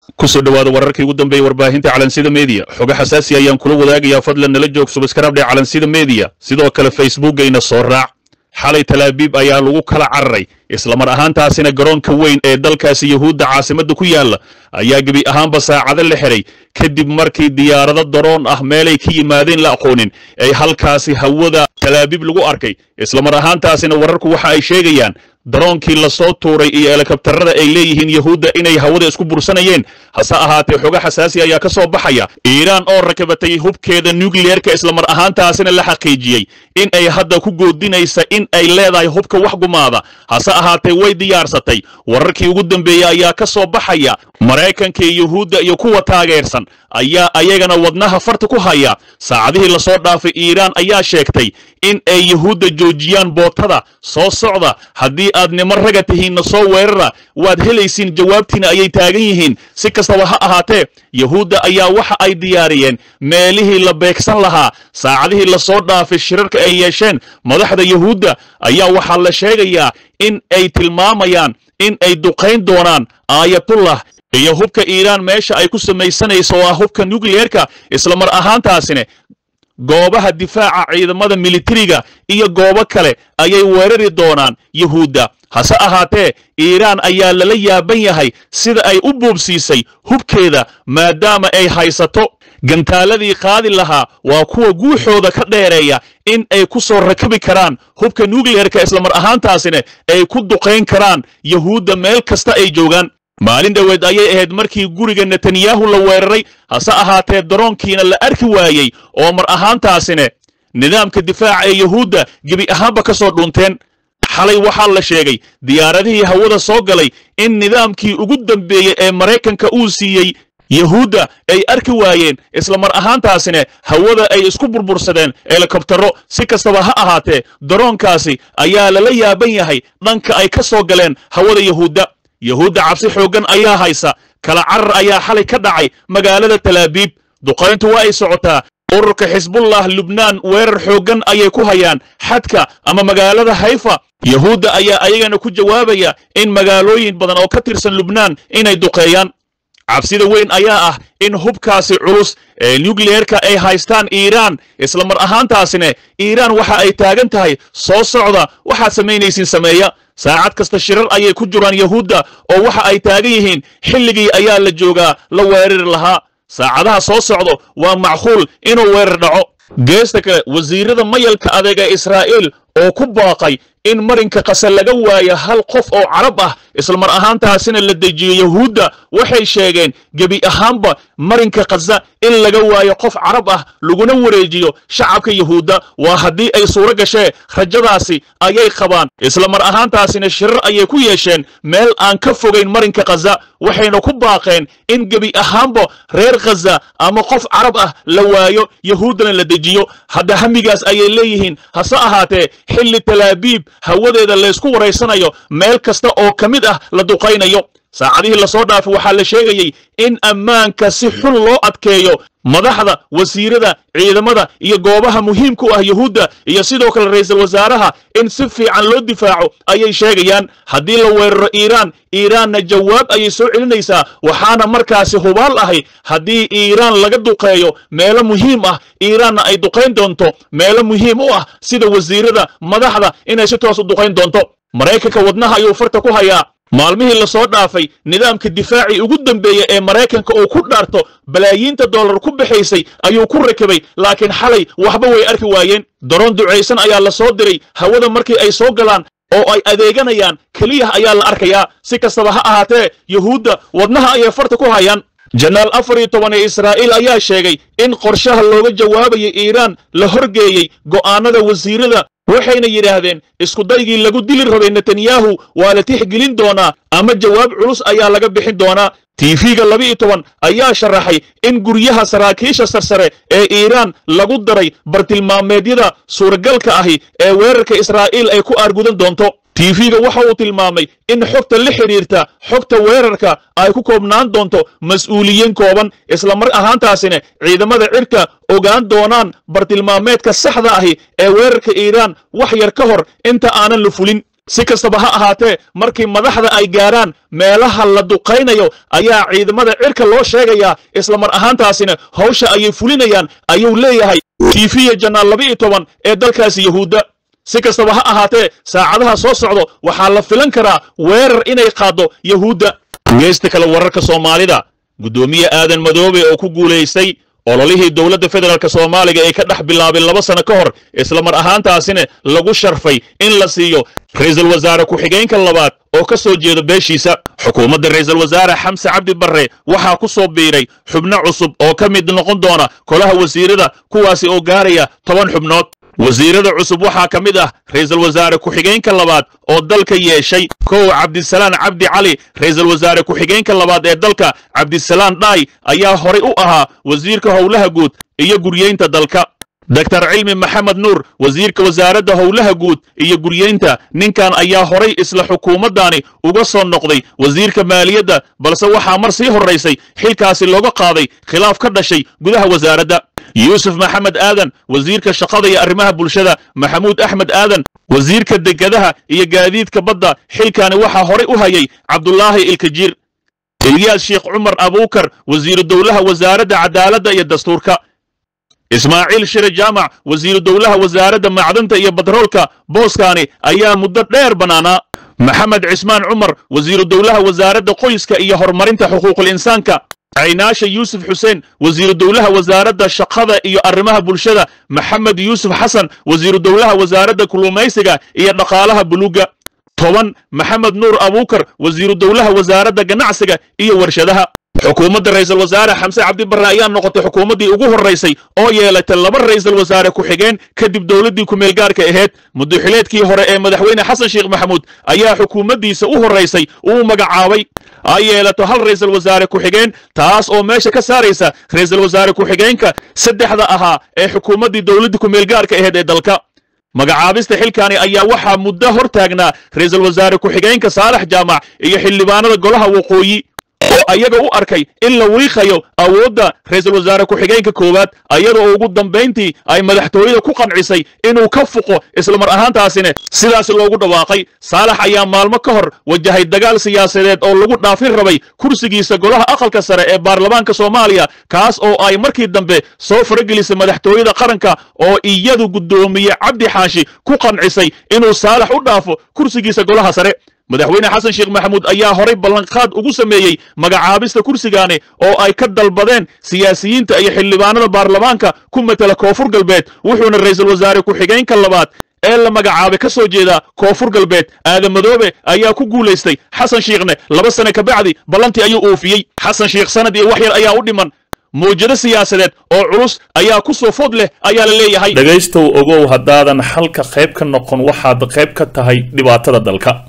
kusoo dhowaada wararkii ugu dambeeyey warbaahinta calansida media xogo xasaasi ayaan kula wadaagayaa fadlan nala joog subskrabdhe calansida media sidoo kale facebookayna soo raac xalay talaabiib ayaa lagu kala cararay islamar ahaantaasina garoonka weyn ee dalkaasi yuhuudda caasimadda ku yaalla ayaa gebi ahaanba saacado la xiray kadib markii diyaarado daroon ah meelay ka yimaadeen la aqoonin ay halkaasi hawada talaabiib lagu arkay islamar ahaantaasina wararku waxa ay sheegayaan daroonkii lasoo tuuray iyo elekabtarada ay leeyihiin yahuudda inay hawada isku bursanayeen hase ahaatee xogo xasaasi ayaa ka soo baxaya iiraan oo rakabatay hubkeeda nukliyeerka islamar ahaantaasina la xaqiijiyey in ay hadda ku goodinaysa in ay leedahay hubka wax gumaada hase ahaatee way diyaarsatay wararkii ugu dambeeyey ayaa ka soo baxaya maraykanka iyo yuhuudda iyo kuwa taageersan ayaa ayagana wadnaha farta ku haya saacadihii lasoo dhaafay iiraan ayaa sheegtay in ay yuhuudda joojiyaan bootada soo socda haddii aad nimo raga tihiinna soo weerara waad helaysiin jawaabtiina ayay taagan yihiin si kastaba ha ahaatee yuhuudda ayaa waxa ay diyaariyeen meelihii la beegsan lahaa saacadihii lasoo dhaafay shirarka ay yeesheen madaxda yuhuudda ayaa waxaa la sheegayaa in ay tilmaamayaan in ay duqayn doonaan aayatullah iyo hubka iiraan meesha ay ku samaysanayso oo ah hubka nukliyeerka islamar ahaantaasina goobaha difaaca ciidamada militariga iyo goobo kale ayay weerari doonaan yuhuudda hase ahaatee iiraan ayaa lala yaaban yahay sida ay u buubsiisay hubkeeda maadaama ay haysato gantaaladii qaadi lahaa waa kuwa guuxooda ka dheereeya in ay ku soo rakabi karaan hubka nukliyeerka islamar ahaantaasina ay ku duqayn karaan yuhuudda meel kasta ay joogaan maalin dhoweed ayay ahayd markii guriga netanyahu la weeraray hase ahaatee daroonkiina la arki waayey oo mar ahaantaasina nidaamka difaaca ee yuhuudda gebi ahaanba ka soo dhunteen xalay waxaa la sheegay diyaaradihii hawada soo galay in nidaamkii ugu dambeeyey ee maraykanka uu siiyey yuhuudda ay arki waayeen islamar ahaantaasina hawada ay isku burbursadeen helikobtaro si kastaba ha ahaatee daroonkaasi ayaa lala yaaban yahay dhanka ay ka soo galeen hawada yuhuudda yuhuudda cabsi xooggan ayaa haysa kala carar ayaa xalay ka dhacay magaalada talaabiib duqayntu waa ay socotaa ururka xisbullah lubnaan weerar xooggan ayay ku hayaan xadka ama magaalada hayfa yuhuudda ayaa ayagana ku jawaabaya in magaalooyin badan oo ka tirsan lubnaan inay duqeeyaan cabsida weyn ayaa ah in hubkaasi culus ee nukliyeerka ay haystaan iiraan islamar ahaantaasina iiraan waxa ay taagan tahay soo socda waxaad samaynaysiin sameeya saacad kasta shirar ayay ku jiraan yuhuudda oo waxa ay taagan yihiin xilligii ayaa la joogaa la weerari lahaa saacadaha soo socdo waa macquul inuu weerar dhaco geesta kale wasiirada mayalka adeeg ee israa'iil oo ku baaqay in marinka qase laga waayo hal qof oo carab ah islamar ahaantaasina la dejiyo yuhuudda waxay sheegeen gebi ahaanba marinka khaza in laga waayo qof carab ah laguna wareejiyo shacabka yuhuudda waa haddii ay suuro gashee rajadaasi ayay qabaan islamar ahaantaasina shirar ayay ku yeesheen meel aan ka fogayn marinka khaza waxayna ku baaqeen in gebi ahaanba reer khaza ama qof carab ah la waayo yuhuuddana la dejiyo hadda hamigaas ayay leeyihiin hase ahaatee xilli talaabiib hawadeeda laysku waraysanayo meel kasta oo ka mid ah la duqaynayo saacadihii lasoo dhaafay waxaa la sheegayey in ammaanka si xun loo adkeeyo madaxda wasiirada ciidamada iyo goobaha muhiimka u ah yuhuudda iyo sidoo kale ra'iisul wasaaraha in si fiican loo difaaco ayay sheegayaan haddii la weeraro iiraan iiraanna jawaab ayay soo celinaysaa waxaana markaasi hubaal ahay haddii iiraan laga duqeeyo meelo muhiim ah iiraanna ay duqayn doonto meelo muhiim u ah sida wasiirada madaxda inay si toos u duqayn doonto maraykanka wadnaha ayuu farta ku hayaa maalmihii lasoo dhaafay nidaamka difaacii ugu dambeeya ee maraykanka uu ku dhaarto balaayiinta dollar ku baxaysay ayuu ku rakabay laakiin xalay waxba way arki waayeen daroon ducaysan ayaa la soo diray hawada markii ay soo galaan oo ay adeeganayaan keliya ayaa la arkayaa si kastaba ha ahaatee yuhuudda wadnaha ayay farta ku hayaan janaal afar iyo toban ee israa'iil ayaa sheegay in qorshaha looga jawaabayay iiraan la horgeeyey go'aanada wasiirada waxayna yidhaahdeen iskudaygii lagu dili rabay netanyahu waa la tixgelin doonaa ama jawaab culus ayaa laga bixin doonaa tiifiga laba iyo toban ayaa sharaxay in guryaha saraakiisha sarsare ee iiraan lagu daray bartilmaameedyada suuragalka ahi ee weerarka israa'iil ay ku aargudan doonto tiifiga waxa uu tilmaamay in xogta la xidhiirta xogta weerarka ay ku koobnaan doonto mas-uuliyiin kooban islamar ahaantaasina ciidamada cirka ogaan doonaan bartilmaameedka saxda ahi ee weerarka iiraan wax yar ka hor inta aanan la fulin si kastaba ha ahaatee markii madaxda ay gaaraan meelaha la duqaynayo ayaa ciidamada cirka loo sheegayaa isla mar ahaantaasina hawsha ayay fulinayaan ayuu leeyahay tiifiya janaal laba iyo toban ee dalkaasi yahuudda si kastaba ha ahaatee saacadaha soo socdo waxaa la filan karaa weerar inay qaaddo yahuudda geesta kale wararka soomaalida guddoomiye aadan madoobe oo ku guulaystay ololihii dowladda federaalk soomaaliga ee ka dhex bilaabay laba sano ka hor isla mar ahaantaasina lagu sharfay in la siiyo ra'iisul wasaare ku-xigeenka labaad oo ka soo jeeda beeshiisa xukuumadda ra'iisul wasaare xamse cabdi barre waxaa ku soo biiray xubno cusub oo ka mid noqon doona kolaha wasiirada kuwaasi oo gaaraya toban xubnood wasiirada cusub waxaa ka mid ah ra'iisul wasaare ku-xigeenka labaad oo dalka yeeshay kow cabdisalaan cabdi cali ra'iisul wasaare ku-xigeenka labaad ee dalka cabdisalaan dhaay ayaa horay u ahaa wasiirka howlaha guud iyo guryeynta dalka doctor cilmi maxamed nuur wasiirka wasaaradda howlaha guud iyo guryeynta ninkan ayaa horay isla xukuumaddaani uga soo noqday wasiirka maaliyadda balse waxaa mar sii horraysay xilkaasi looga qaaday khilaaf ka dhashay gudaha wasaaradda yuusuf maxamed aadan wasiirka shaqada iyo arrimaha bulshada maxamuud axmed aadan wasiirka degadaha iyo gaadiidka badda xilkaani waxaa horay u hayay cabdulaahi ilkajiir ilyaas sheekh cumar abuukar wasiiru dowlaha wasaaradda cadaaladda iyo dastuurka ismaaciil shire jaamac wasiiru dowlaha wasaaradda macdanta iyo batroolka booskaani ayaa muddo dheer bannaanaa maxamed cismaan cumar wasiiru dowlaha wasaaradda qoyska iyo horumarinta xuquuqul insaanka caynaasha yuusuf xuseen wasiiru dowlaha wasaaradda shaqada iyo arrimaha bulshada maxamed yuusuf xasan wasiiru dowlaha wasaaradda kulumaysiga iyo dhaqaalaha buluugga toban maxamed nuur abuukar wasiiru dowlaha wasaaradda ganacsiga iyo warshadaha xukuumadda ra'iisul wasaare xamse cabdi barre ayaa noqotay xukuumaddii ugu horraysay oo yeelatay laba ra'iisul wasaare ku-xigeen kadib dowladdii ku-meelgaarka ahayd muddaxileedkii hore ee madaxweyne xasan sheekh maxamuud ayaa xukuumaddiisa u horraysay uu magacaabay ay yeelato hal ra'iisul wasaare ku-xigeen taas oo meesha ka saaraysa ra'iisul wasaare ku-xigeenka saddexda ahaa ee xukuumaddii dowladdii ku-meelgaarka ahayd ee dalka magacaabista xilkaani ayaa waxaa muddo hor taagnaa ra'iisul wasaare ku-xigeenka saalax jaamac iyo xildhibaanada golaha waqooyi oo ayaga u arkay in la wiiqayo awoodda ra'iisul wasaare ku-xigeenka koowaad ayada oo ugu dambayntii ay madaxtooyada ku qancisay inuu ka fuqo isla mar ahaantaasina sidaas loogu dhawaaqay saalax ayaa maalmo ka hor wajahay dagaal siyaasadeed oo lagu dhaafin rabay kursigiisa golaha aqalka sare ee baarlamaanka soomaaliya kaas oo ay markii dambe soo faragelisay madaxtooyada qaranka oo iyadu guddoomiye cabdi xaashi ku qancisay inuu saalax u dhaafo kursigiisa golaha sare madaxweyne xasan sheekh maxamuud ayaa horay ballanqaad ugu sameeyey magacaabista kursigaani oo ay ka dalbadeen siyaasiyiinta iyo xildhibaanada baarlamaanka ku matela koonfur galbeed wuxuuna ra'iisul wasaare ku-xigeenka labaad ee la magacaabay ka soo jeeda koonfur galbeed aadan madoobe ayaa ku guulaystay xasan shiikhne laba sane ka bacdi ballantii ayuu oofiyey xasan sheekh sanad iyo wax yar ayaa u dhiman mawjado siyaasadeed oo culus ayaa ku soo food leh ayaa la leeyahay dhegaystow ogow haddaadan xalka qayb ka noqon waxaad qayb ka tahay dhibaatada dalka